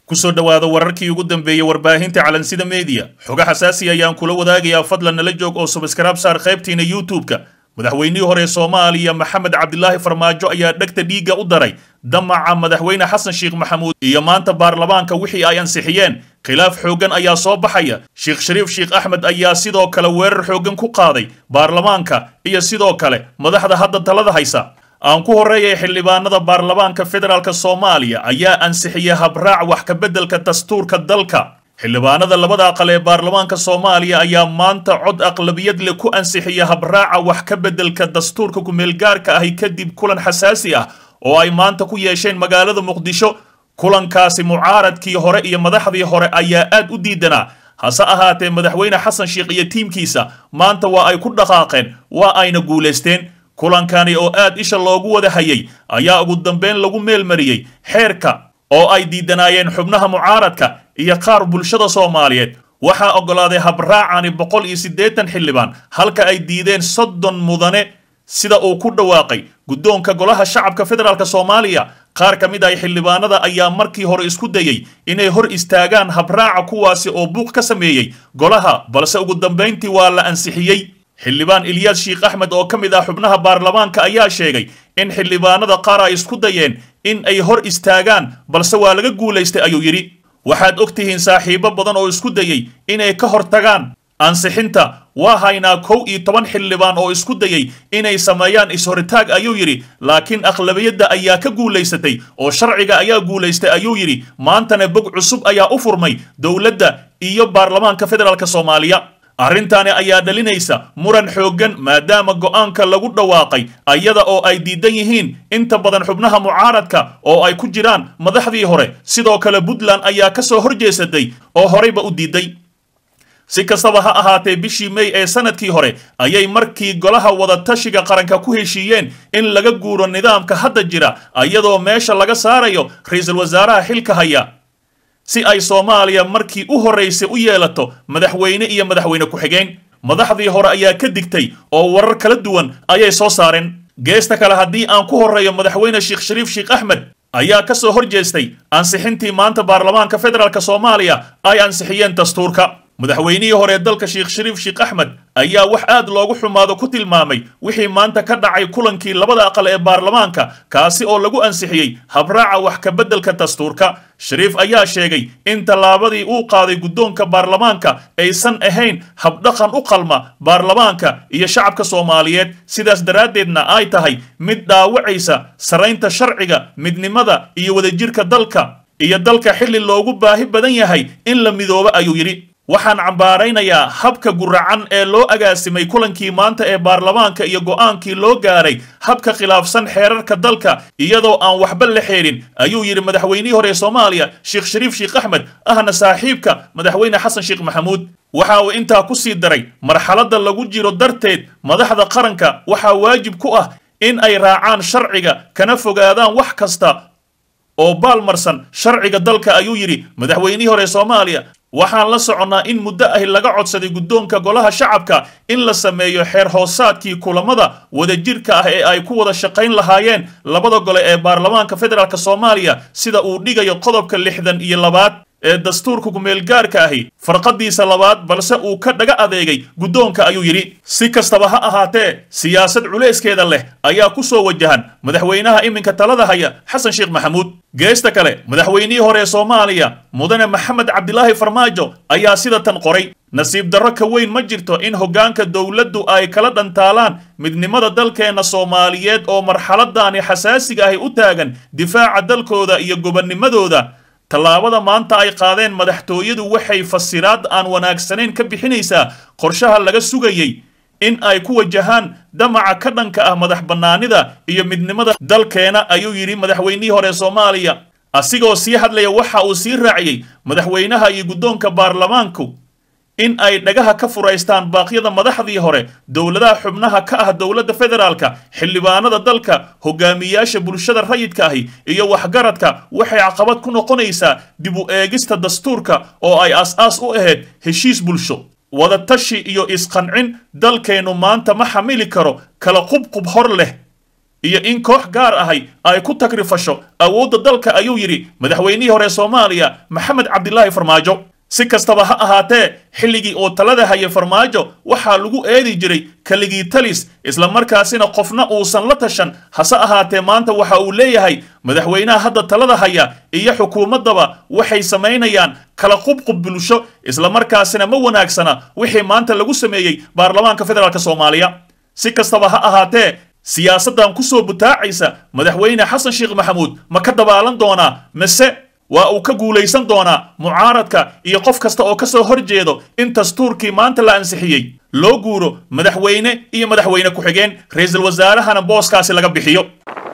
kusoo dhowaada wararkii ugu dambeeyey warbaahinta calansida meediya xogo xasaasi ayaan kula wadaagayaa fadlan nala joog oo subskraib saar qaybtiina youtube-ka madaxweynihii hore soomaaliya maxamed cabdilaahi farmaajo ayaa dhegta dhiigga u daray damaca madaxweyne xasan sheekh maxamuud iyo maanta baarlamaanka wixii ay ansixiyeen khilaaf xooggan ayaa soo baxaya sheekh shariif sheekh axmed ayaa sidoo kale weerar xooggan ku qaaday baarlamaanka iyo sidoo kale madaxda hadda talada haysa aan ku horreeyay xildhibaanada baarlamaanka federaalk soomaaliya ayaa ansixiyey habraac wax ka beddelka dastuurka dalka xildhibaanada labada aqal ee baarlamaanka soomaaliya ayaa maanta cod aqlabiyad leh ku ansixiya habraaca wax ka beddelka dastuurka kumeelgaarka ahi kadib kulan xasaasi ah oo ay maanta ku yeesheen magaalada muqdisho kulankaasi mucaaradkii hore iyo madaxdii hore ayaa aad u diidanaa hase ahaatee madaxweyne xasan sheekh iyo tiimkiisa maanta waa ay ku dhaqaaqeen waa ayna guulaysteen kulankani oo aad isha loogu wada hayay ayaa ugu dambeyn lagu meelmariyey xeerka oo ay diidanaayeen xubnaha mucaaradka iyo qaar bulshada soomaaliyeed waxaa oggolaaday habraacani boqol iyo siddeetan xildhibaan halka ay diideen soddon mudane sida uu ku dhawaaqay guddoonka golaha shacabka federaalk soomaaliya qaar ka mid ah xildhibaanada ayaa markii hore isku dayey inay hor istaagaan habraaca kuwaasi oo buuq ka sameeyey golaha balse ugu dambayntii waa la ansixiyey xildhibaan ilyaas sheekh axmed oo ka mid ah xubnaha baarlamaanka ayaa sheegay in xildhibaanada qaar ay isku dayeen in ay hor istaagaan balse waa laga guulaystay ayuu yidhi waxaad og tihiin saaxiibo badan oo isku dayey inay ka hor tagaan ansixinta waa haynaa kow iyo toban xildhibaan oo isku dayey inay sameeyaan is-horitaag ayuu yidhi laakiin aqlabiyadda ayaa ka guulaysatay oo sharciga ayaa guulaystay ayuu yidhi maantana bog cusub ayaa u furmay dowladda iyo baarlamaanka federaalk soomaaliya arrintaani ayaa dhalinaysa muran xooggan maadaama go'aanka lagu dhawaaqay ayada oo ay diidan yihiin inta badan xubnaha mucaaradka oo ay ku jiraan madaxdii hore sidoo kale puntland ayaa ka soo horjeesatay oo horeyba u diiday si kastaba ha ahaatee bishii may ee sanadkii hore ayay markii golaha wadatashiga qaranka ku heshiiyeen in laga guuro nidaamka hadda jira iyadoo meesha laga saarayo ra-iisul wasaaraha xilka haya si ay soomaaliya markii u horraysay u yeelato madaxweyne iyo madaxweyne ku-xigeen madaxdii hore ayaa ka digtay oo warar kala duwan ayay soo saareen geesta kale haddii aan ku horreeyo madaxweyne sheekh shariif sheekh axmed ayaa ka soo hor jeestay ansixintii maanta baarlamaanka federaalk soomaaliya ay ansixiyeen dastuurka madaxweynihii hore dalka sheekh shariif sheekh axmed ayaa wax aad loogu xumaado ku tilmaamay wixii maanta ka dhacay kulankii labada aqal ee baarlamaanka kaasi oo lagu ansixiyey habraaca wax ka beddelka dastuurka shariif ayaa sheegay in tallaabadii uu qaaday guddoonka baarlamaanka aysan ahayn habdhaqan u qalma baarlamaanka iyo shacabka soomaaliyeed sidaas daraaddeedna ay tahay mid dhaawacaysa saraynta sharciga midnimada iyo wadajirka dalka iyo dalka xilli loogu baahi badan yahay in la midoobo ayuu yidhi waxaan cambaaraynayaa habka guracan ee loo agaasimay kulankii maanta ee baarlamaanka iyo go'aankii loo gaaray habka khilaafsan xeerarka dalka iyadoo aan waxba la xeerin ayuu yidhi madaxweynihii hore ee soomaaliya sheekh shariif sheekh axmed ahna saaxiibka madaxweyne xasan sheekh maxamuud waxa uu intaa ku sii daray marxaladda lagu jiro darteed madaxda qaranka waxaa waajib ku ah in ay raacaan sharciga kana fogaadaan wax kasta oo baalmarsan sharciga dalka ayuu yidhi madaxweynihii hore soomaaliya waxaan la soconnaa in muddo ahi laga codsaday guddoonka golaha shacabka in la sameeyo xeer hoosaadkii kulamada wadajirka ah ee ay ku wada shaqayn lahaayeen labada gole ee baarlamaanka federaalk soomaaliya sida uu dhigayo qodobka lixdan iyo labaad ee dastuurka kumeelgaarka ahi farqadiisa labaad balse uu ka dhaga adeegay guddoonka ayuu yidhi si kastaba ha ahaatee siyaasad culeyskeeda leh ayaa ku soo wajahan madaxweynaha iminka talada haya xasan sheekh maxamuud geesta kale madaxweynihii hore ee soomaaliya mudane maxamed cabdilaahi farmaajo ayaa sida tan qoray nasiib darro ka weyn ma jirto in hoggaanka dowladdu ay kala dhantaalaan midnimada dalkeenna soomaaliyeed oo marxaladani xasaasiga ahi u taagan difaaca dalkooda iyo gobonnimadooda tallaabada maanta ay qaadeen madaxtooyadu waxay fasiraad aan wanaagsanayn ka bixinaysaa qorshaha laga sugayey in ay ku wajahaan damaca ka dhanka ah madax bannaanida iyo midnimada dalkeena ayuu yidhi madaxweynihii hore soomaaliya asigoo sii hadlaya waxa uu sii raaciyey madaxweynaha iyo guddoonka baarlamaanku in ay dhagaha ka furaystaan baaqyada madaxdii hore dowladaha xubnaha ka ah dowladda federaalka xildhibaanada dalka hogaamiyaasha bulshada rayidka ahi iyo waxgaradka waxay caqabad ku noqonaysaa dib u eegista dastuurka oo ay as-aas u ahayd heshiis bulsho wadatashi iyo isqancin dalkeennu maanta ma xamili karo kala qubqub hor leh iyo in koox gaar ahay ay ku tagrifasho awoodda dalka ayuu yidhi madaxweynihii hore soomaaliya maxamed cabdilaahi farmaajo si kastaba ha ahaatee xilligii oo talada haya farmaajo waxaa lagu eedi jiray keligii talis islamarkaasina qofna uusan la tashan hase ahaatee maanta waxa uu leeyahay madaxweynaha hadda talada haya iyo xukuumaddaba waxay samaynayaan kala qubqub bulsho islamarkaasina ma wanaagsana wixii maanta lagu sameeyey baarlamaanka federaalk soomaaliya si kastaba ha ahaatee siyaasaddan ku soo butaacaysa madaxweyne xasan sheekh maxamuud ma ka dabaalan doonaa mise waa uu ka guulaysan doonaa mucaaradka iyo qof kasta oo ka soo hor jeedo in dastuurkii maanta la ansixiyey loo guuro madaxweyne iyo madaxweyne ku-xigeen ra-iisul wasaarahana booskaasi laga bixiyo